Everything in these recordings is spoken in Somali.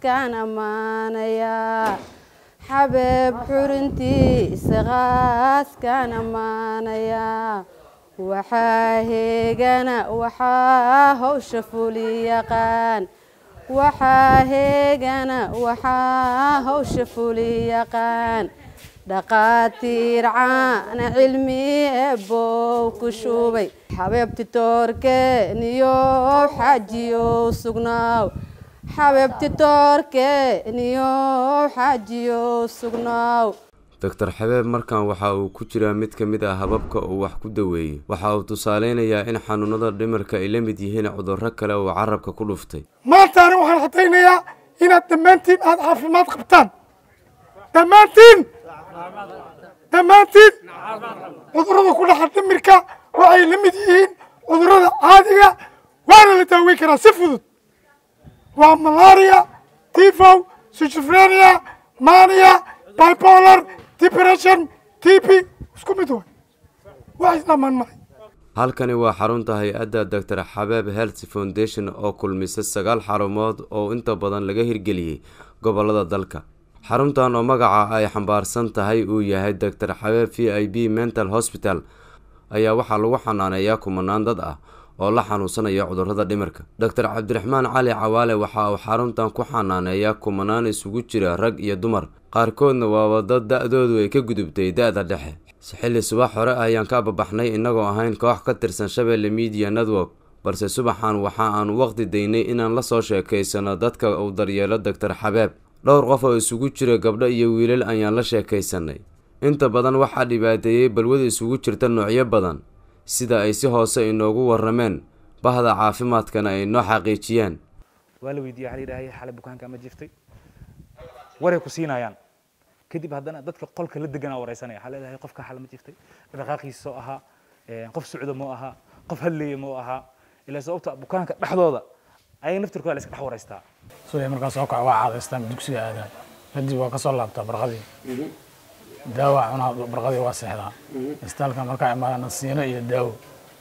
qaaskaan ammaanayaa xabeeb xurintiisa qaaskaan ammaanayaa waxaa heegana waxaa hawsha fuli yaqaan waxaa heegana waxaa hawsha fuli yaqaan dhaqaatiir caana cilmi eebow ku shubay xabeebti toorkeeniyo xaajiyow sugnaaw xabeebti toorkeeniyo xaajiyow sugnaaw doctor xabeeb markan waxa uu ku jiraa mid ka mid ah hababka uu wax ku daweeyey waxa uu tusaaleynayaa in xanuunada dhimirka ay la mid yihiin cudurro kale oo carabka ku dhuftay maantaani waxaan cadaynayaa inaad dhammaantiin aada caafimaad qabtaan dhammaantiin dhammaantiin cudurrada ku dhaxa dhimirka waxay la mid yihiin cudurrada caadiga waana la daaweyn karaa si fudud waa malaria tifow schizophrenia mania bipolar depression tb isku mid way wax isdhamaan maray halkani waa xarunta hay-adda doctor xabeeb health foundation oo kulmisa sagaal xarumood oo inta badan laga hirgeliyey gobolada dalka xaruntan oo magaca ay xambaarsan tahay uu yahay doctor xabeeb v i b mental hospital ayaa waxaa lagu xanaaneeyaa kumanaan dad ah oo la xanuunsanaya cudurrada dhimirka doctor cabdiraxmaan cali cawaale waxa uu xaruntan ku xanaaneeyaa kumanaan isugu jira rag iyo dumar qaarkoodna waaba dad da-doodu ay ka gudubtay da-da dhexe xilli subax hore ayaan ka ababaxnay innagoo ahayn koox ka tirsan shabeelle media network balse subaxan waxa aanu waqti daynay inaan la soo sheekaysano dadka uu daryeelo doctor xabeeb dhowr qof oo isugu jira gabdho iyo wiilal ayaan la sheekaysanay inta badan waxaa dhibaateeyey balwada isugu jirta noocyo badan sida ay si hoose inoogu warameen bahda caafimaadkana ay noo xaqiijiyaan waa la weydiiya waxa la yidhahay xalay bukaanka ma jiftay waray ku siinayaan kadib haddana dadka qolka la deganaa wareysanaya waxaa leedahay qofka xal ma jiftay dhaqaaqiisa oo ahaa qof socda moo ahaa qof hadlaya moo ahaa ilaa sababta bukaanka dhexdooda ayaga naftirkooda la iska dhex wareystaa subax markaa soo kaco waa caadaystaan dugsiga aadaan kadib waa kasoo laabtaa barqadii daawa cunaa barqadii waa seexdaa istaalka markaa imaadana siino iyo daawo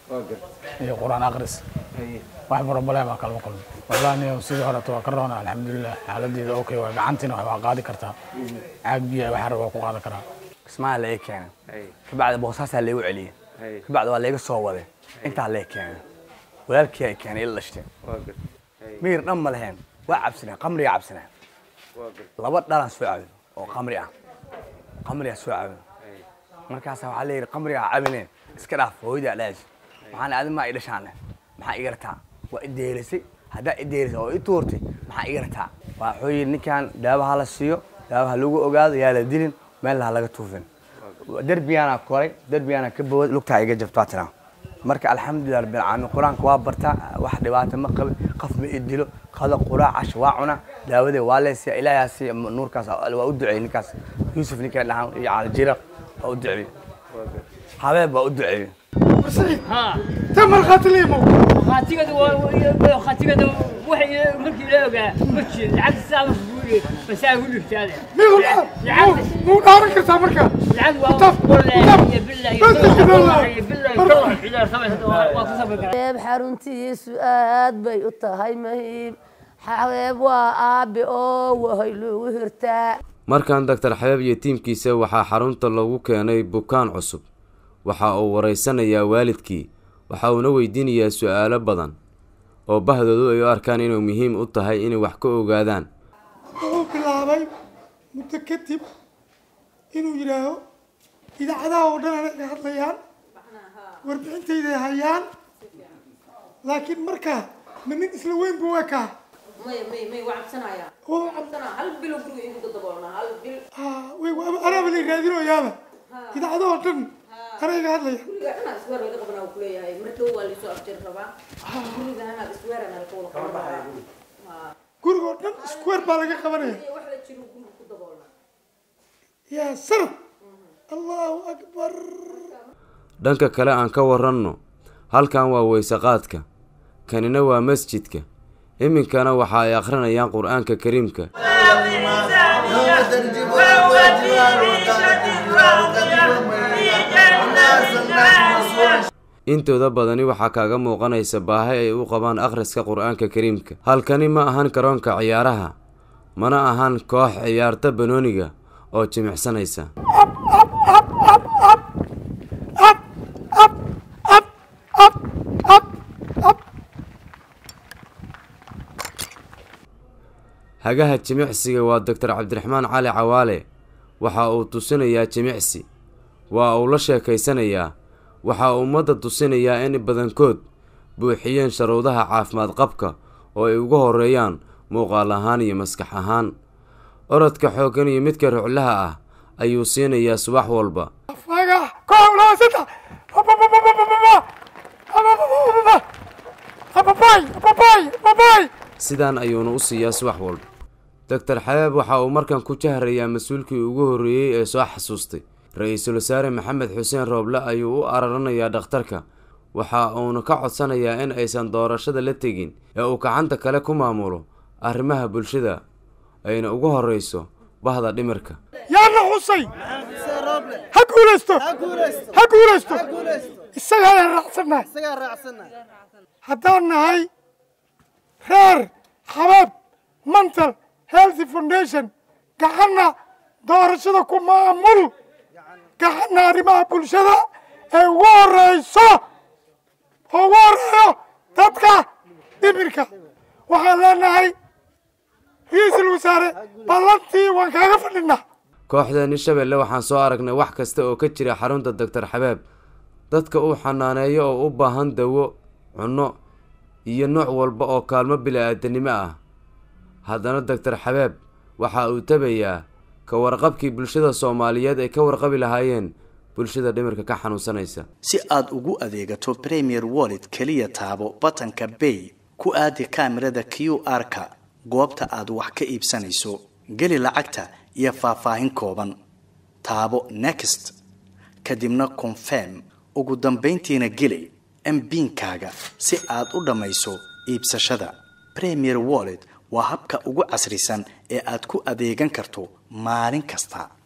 iyo qur-aan akris wax problema kalama kulmo wallahi niyo sidii horeto waa ka roona alxamdulilah xaaladeeda okay waa gacantiina wax waa qaadi kartaa caag biya waxaa raba waa ku qaadan karaa kismaha la ii keenay kabacdi boosaasaa laygu celiyey kabacdi waa layga soo waday intaa lee keenay walaalkii ay keenay ila dhashteen miyir dhan ma lahayn waa cabsaneen qamriga cabsaneen laba dhalan soo cabin oo qamri ah qamriga soo cabin markaasa waxaa layidhi qamriga cabineen iska dhaaf hooyadaa dhaaji waxaana adin maa i dhashaane maxaa iga rataa waa i deelisay haddaa i deelisay oo i tuurtay maxaa iga rataa waxuu yidhi ninkan daawaha la siiyo daawaha lagu ogaado yaa la dilin meel ha laga tuufin derbiyaana koray derbiyaana ka bawad lugtaa iga jabtaa tiraa marka alxamdulilah rabbil caalamiin qur-aanka waa bartaa wax dhibaato ma qabin qof ma i dilo qada quraac cash waa cuna daawadee waa leesiya ilaahaasi nuurkaas waa u duceeyey ninkaas yuusuf ninkaa dhahan iyo caalijiraq waa u duceeyey habeeb waa u duceeyey ta markhaati liimo khaatigada khaatigada waxay markii la ogaa ma jirin lacagta saa ma fuuriye masaa ku dhigtaade miyu muu dhaaran kartaa marka lacag waa Taf, wallahi taf. iyo billahi Bas, iyo billahi. iyo billahi iyo xidaar samaysa waa ku sabri karaa xabeeb xaruntiisu aad bay u tahay muhiim xabeeb waa aabe oo wahay lagu hirtaa markan doctor xabeeb iyo tiimkiisa waxaa xarunta lagu keenay bukaan cusub waxa uu wareysanayaa waalidkii waxa uuna weydiinayaa su-aalo badan oo bahdoodu ay u arkaan inuu muhiim u tahay inay wax ka ogaadaan wuxuu bilaabay muddo kadib inuu yidhaaho idaacadaha oo dhan anay iga hadlayaan warbixintayday hayaan laakiin markaa ma nin isla weyn buu ekaa maya may may waa cabsanaya oo cabsanaa hal bilo guriga igu dadaboolnaa hal bil ah, way waa- anaaba la raadinoyaaba idaacadaha oo dhan anay iga hadlaya guriga dhanaa isweer laga qabanaa uu kuleeyahay mar dhow waa laysoo afjari rabaa guriga anaa isweerana laga wada qaban rabaa guriga oo dhan square baa laga qabanaya iyo wax la jiro guriga ku daboolnaa yaa sanad allahu akbar dhanka kale aan ka waranno halkan waa weyseqaadka kanina waa masjidka iminkana waxa ay akhrinayaan qur-aanka kariimka intooda badani waxaa kaaga muuqanaysa baahi ay u qabaan akhriska qur-aanka kariimka halkani ma ahan garoonka ciyaaraha mana ahan koox ciyaarta banooniga oo jimicsanaysa hagaha jimicsiga waa doctor cabdiraxmaan cali cawaale waxa uu tusinayaa jimicsi waa uu la sheekaysanayaa waxa uu ummadda tusinayaa in badankood buuxiyeen sharuudaha caafimaad qabka oo ay ugu horeeyaan muuqaal ahaan iyo maskax ahaan orodka xooggan iyo midka ruclaha ah ayuu siinayaa subax walba fagax kow laba saddex ababay ababay ababay sidaan ayuuna u siiyaa subax walba doctor xabeeb waxa uu markan ku jahrayaa mas-uulkii ugu horreeyey ee soo xasuustay ra-iisul wasaare maxamed xuseen rooble ayuu u araranayaa dhakhtarka waxa uuna ka codsanayaa in aysan doorashada la tegin ee uu gacanta kale ku maamulo arrimaha bulshada ayna ugu horreyso bahda dhimirka yaana xusay ha guulaysto ha guulaysto isaga ayaan raacsannahay haddaan nahay reer xabeeb mental healthy foundation gacanna doorashada ku maamul gacanna arrimaha bulshada ee ugu horeyso oo ugu horeeyo dadka dhimirka waxaan leenahay ra-iisul wasaare ballantii waan kaaga fadhinaa kooxdeeni shabeelle waxaan soo aragnay wax kasta oo ka jira xarunta doctor xabeeb dadka uu xanaaneeyo oo u baahan dawo cunno iyo nooc walba oo kaalmo bili-aadanimo ah haddana doctor xabeeb waxa uu tabayaa ka warqabkii bulshada soomaaliyeed ay ka warqabi lahaayeen bulshada dhimirka ka xanuunsanaysa si aad ugu adeegato premier wallet keliya taabo batanka bay ku aadi kaamirada q r-ka goobta aad wax ka iibsanayso geli lacagta iyo faahfaahin kooban taabo next kadibna confirm ugu dambayntiina geli mbiinkaaga si aad u dhammayso iibsashada premier wallet waa habka ugu casrisan ee aad ku adeegan karto maalin kasta